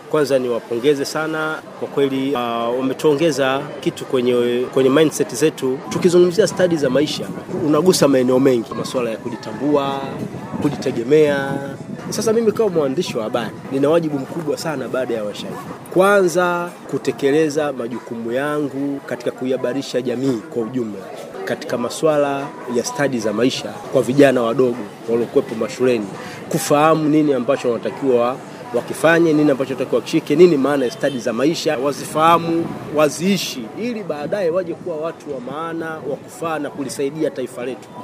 Kwanza niwapongeze sana kwa kweli, uh, wametuongeza kitu kwenye, kwenye mindset zetu. Tukizungumzia stadi za maisha, unagusa maeneo mengi, masuala ya kujitambua, kujitegemea. Sasa mimi kama mwandishi wa habari nina wajibu mkubwa sana baada ya washairi, kwanza kutekeleza majukumu yangu katika kuihabarisha jamii kwa ujumla katika masuala ya stadi za maisha kwa vijana wadogo waliokuwepo mashuleni, kufahamu nini ambacho wanatakiwa wakifanye, nini ambacho wanatakiwa wakishike, nini maana ya stadi za maisha, wazifahamu, waziishi, ili baadaye waje kuwa watu wa maana wa kufaa na kulisaidia taifa letu.